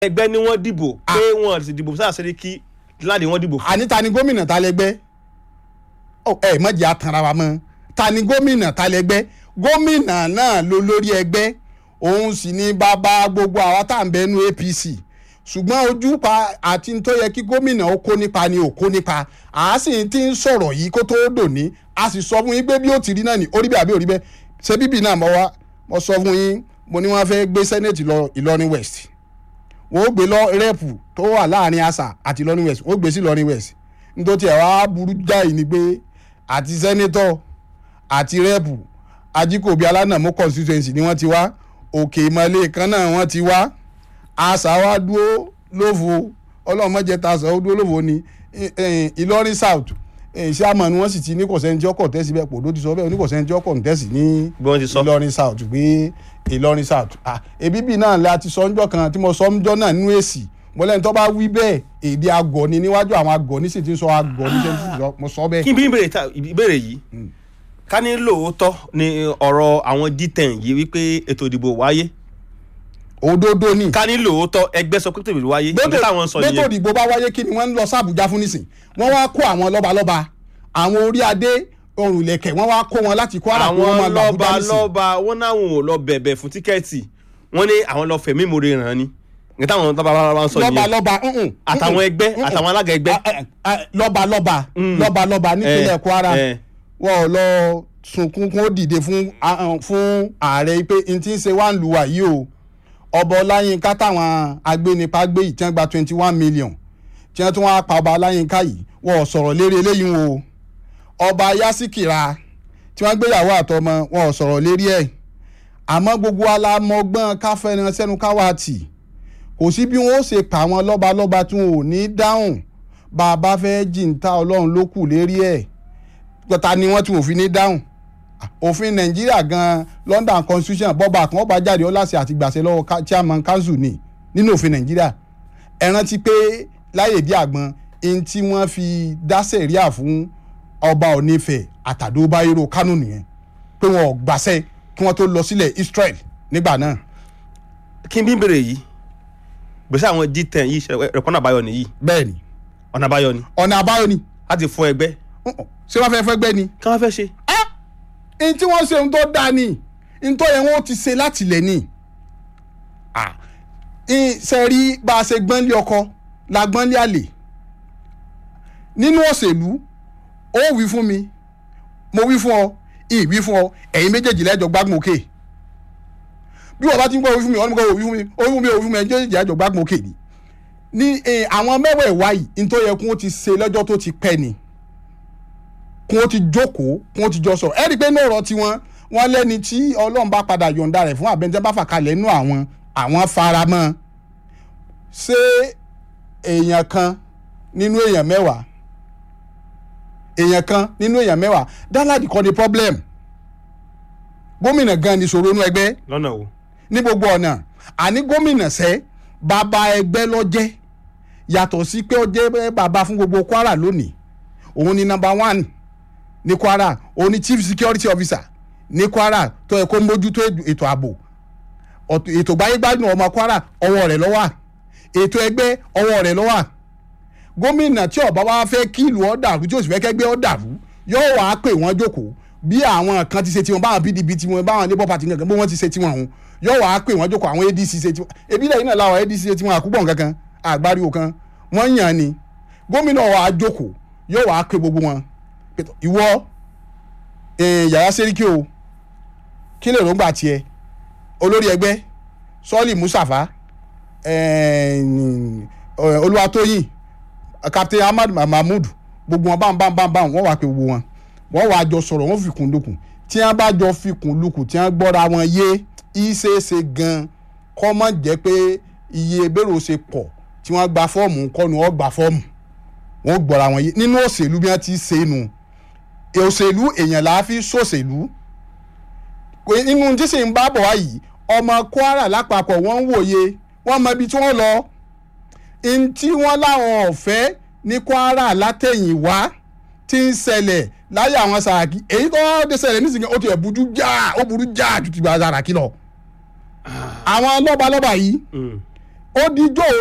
ẹgbẹ́ ni wọ́n dìbò pé wọ́n sì dìbò sáà sẹ́ríkì láti wọ́n dìbò fún. àní ta ni gómìnà ta lẹgbẹ́ Ọ, ẹ mọ̀jẹ̀ àtàrà wa mọ́ ta ni gómìnà ta lẹgbẹ́ gómìnà náà ló lórí ẹgbẹ́ òun sì ni bàbá gbogbo àwa tá à ń bẹnu APC ṣùgbọ́n ojú pa àti tó yẹ kí gómìnà ó kó nípa ni ò kó nípa à á sì ti ń sọ̀rọ̀ yìí kó tó dòní a sì sọ fún yín pé bí ó ti rí náà ní orí bẹ́ẹ̀ àbí orí bẹ́ẹ̀ ṣé bíbí náà mo wá mo sọ fún yín mo ní wọ́n fẹ́ gbé sẹ́nẹ̀tì lọ Ìlọrin West wọ́n ó gbé lọ rẹ́ẹ̀pù tó wà láàrin àṣà àti Ìlọrin West wọ́n ó gbé sí Ìlọrin West nítorí ẹ̀ wá burú jáì ni pé àti sẹ́nẹ́tọ̀ àti rẹ́ẹ̀pù ajíkòbí alánàmú constituency ni wọ́n ti wá òkè ìmọ̀lẹ́ kan náà wọ́n ti wá àṣà wa dúró lófo ọlọ́mọdé ta àṣà ó dúró lófo ni Ì- ì- Ìlọrin South ìṣàmọ̀ ni wọ́n sì ti ní kọ̀sẹ́ntì ọkọ̀ tẹ́sí bẹ́ẹ̀ pòdó ti sọ bẹ́ẹ̀ oníkọ̀sẹ́ntì ọkọ̀ tẹ́sí ní bí wọ́n ti sọ. Ìlọrin South pé Ìlọrin South ah ebi bíi náà la ti sọ ńjọ́ kan tí mo sọ ńjọ́ náà nínú èsì mo lẹ́ni tó bá wí bẹ́ẹ̀ èdè àgọ̀ ni níwájú àwọn àgọ̀ ní sì ti sọ àgọ̀ ní sẹ́ńtì sọ mo sọ bẹ́ẹ̀. kí n bí ìbéèrè ta- ìbéèrè yìí ká ní lóòótọ́ ni ọ̀rọ̀ àwọn G10 yìí wípé ètò ìdìbò wáyé òdodo ni ká ní lóòótọ́ ẹgbẹ́ sọ pé ètò ìdìbò wáyé gbẹ́tò nǹkan táwọn sọ gbẹ́tò nìyẹn ìdìbò bá wáyé kí ni wọ́n ń lọ sàbújá fún nísìn wọ́n wá kó àwọn lọ́balọ́ba àwọn orí adé ọrùn ìlẹ̀kẹ̀ wọ́n wá kó wọn láti Kwara kó wọn máa àwọn lọ lọ́ba Àbújá nísìn. lọ́ba wọn náwọn ò lọ bẹ̀bẹ̀ fún tíkẹ́ẹ̀tì wọ́n ní àwọn lọ fẹ̀mí ìmoore ràn ni nǹkan táwọn lọ́ba bá ń sọ nìyẹn lọ́balọ́ba mm-mm, àtàwọn mm-mm, ẹgbẹ́ mm-mm. àtàwọn alága ẹgbẹ́ Ah, ah, ah, lọ́balọ́ba Mm. lọ́balọ́ba nípínlẹ̀ Eh, Kwara eh. wọn ò lọ sunkún kún ó dìde fún ah, ah, fún ààrẹ pé n ti ń ṣe wá ń lu wàyí o ọba ọláyínká táwọn agbénipa gbé yìí tí wọ́n gba twenty one million tí wọ́n tún wá pa ọba ọláyínká yìí wọn ò sọ̀rọ̀ lérí eléyìí wọn o ọba yásíkìrà tí wọ́n gbéyàwó àtọmọ wọn ò sọ̀rọ̀ lérí ẹ̀ àmọ́ gbogbo alamọgbọ́n káfẹ́ràn sẹ́nu káwá tì kò sí bí wọn ó ṣe pa àwọn lọ́balọ́ba tí wọn ò ní dáhùn bá a bá fẹ́ jìntà ọlọ́run ló kù lérí ẹ̀ ta ni wọ́n tí wọ́n fi ní dáhùn òfin nàìjíríà gan London constitution bọ́ba kan ọba jáde ọlásì àti gbàṣẹ lọ́wọ́ ká- chairman council ni nínú òfin nàìjíríà ẹ rántí pé láyè bí àgbọn ẹni tí wọ́n fi dá sẹ̀ríà fún ọba onífẹ̀ àtàdó báyìíró kánò nìyẹn pé wọn ò gbàṣẹ kí wọ́n tó lọ sílẹ̀ Israel nígbà náà kí n bí ìbéèrè yìí gbèsè àwọn G10 yìí ṣe ẹ̀kọ́nà àbáyọ nìyí bẹ́ẹ̀ ni ọ̀nà àbáyọ ni ọ̀nà àbáyọ ni láti fún ẹgbẹ́ Uh-uh. ṣé wọ́n fẹ́ fẹ́ gbẹ́ ni kí wọ́n fẹ́ ṣe n tí wọ́n ṣe ohun tó dáa ni n tó yẹ wọ́n ti ṣe láti lẹ̀ ni. ṣe rí bá a ṣe gbọ́nlé ọkọ la gbọ́nlé àlè nínú òṣèlú ó wí fún mi mo wí fún ọ ìyí wí fún ọ ẹ̀yin méjèèjì lẹ́jọ́ gbágun òkè bí wọ́n bá ti ń gbọ́ wí fún mi ọ̀nà mi kò wí fún mi ó wí fún mi ó wí fún mi ẹ̀yin méjèèjì lẹ́jọ́ gbágun òkè ni ní eh, àwọn mẹ́wẹ̀ẹ̀wá yìí n tó yẹ kó ti ṣe lọ́jọ́ tó ti pẹ́ ni kún ó ti jókòó kún ó ti jọ sọ̀rọ̀ ẹ rí i pé ní ọ̀rọ̀ tiwọn wọ́n lẹ́ni tí ọlọ́run bá padà yọ̀ǹda rẹ̀ fún àbẹ̀ntẹ́ bá fà kalẹ̀ nínú àwọn àwọn faramọ́ ṣé èèyàn kan nínú èèyàn mẹ́wàá èèyàn kan nínú èèyàn mẹ́wàá dáláàdì kọ́ ni problem gómìnà gan ni ìṣòro inú ẹgbẹ́ lọ́nà wo ní gbogbo ọ̀nà àní gómìnà sẹ́ bàbá ẹgbẹ́ lọ́jẹ́ yàtọ̀ sí pé ó jẹ́ bàbá fún gbogbo Kwara lónìí òun ni number one ní Kwara òun ni chief security officer ní Kwara tó yẹ kó mójútó ètò ààbò ọ̀t- ètò gbáyégbádùn ọmọ Kwara ọwọ́ rẹ̀ ló wà ètò ẹgbẹ́ ọwọ́ rẹ̀ ló wà gómìnà tí ọba wa fẹ́ kí ìlú ó dàrú tí ó sì fẹ́ kẹ́gbẹ́ ó dàrú yóò wá pè wọ́n jókòó bí àwọn kan ti ṣe tiwọn báwọn PDP tiwọn báwọn labour party kankan bí wọ́n ti ṣe tiwọn ọ̀hún yóò wá pè wọ́n jókòó àwọn ADC ṣe tiwọn ebi lẹ́yìn náà làwọn ADC ṣe tiwọn àkúbọ̀ kankan àgbáríwò kan wọ́n yàn ni gómìnà wa jókòó yóò wá pè gbogbo wọn pé tó, ìwọ eh, yàrá sẹ́ríkì o kí lè rògbà tiẹ̀ olórí ẹgbẹ́ sọ́ọ̀lì Mustapha eh, eh, Olúwatóyìn captain ahmad mahmood gbogbo wọn báwọn báwọn báwọn báwọn wọn wà pé gbogbo wọn wọn wà jọ sọ̀rọ̀ wọn fikùn lukùn tí wọn bá jọ fikùn lukùn tí wọn gbọ́ra wọn yé ìṣeéṣe gan kọ́ mọ̀ jẹ́ pé iye bẹ́rù ṣe pọ̀ tí wọ́n gba fọ́ọ̀mù kọ́nu wọn gba fọ́ọ̀mù wọn gbọ́ra wọn yé nínú òṣèlú bí wọ́n ti ṣe é nu òṣèlú èèyàn là á fi ṣòṣèlú Kò- inú tí sì ń bá bọ̀ wá yìí ọmọ kwara lápapọ̀ wọ́n ń wòye wọ́n mọ ibi tí wọ́n lọ n tí wọ́n láwọn ọ̀fẹ́ ní kwara látẹ̀yìnwá tí ń ṣẹlẹ̀ láyé àwọn sàràkí èyí tó wọ́n dé ṣẹlẹ̀ nísìnyí ó ti ẹ̀ burú já ó burú já ju ti gba sàràkí lọ. àwọn lọ́balọ́ba yìí ó dijọ́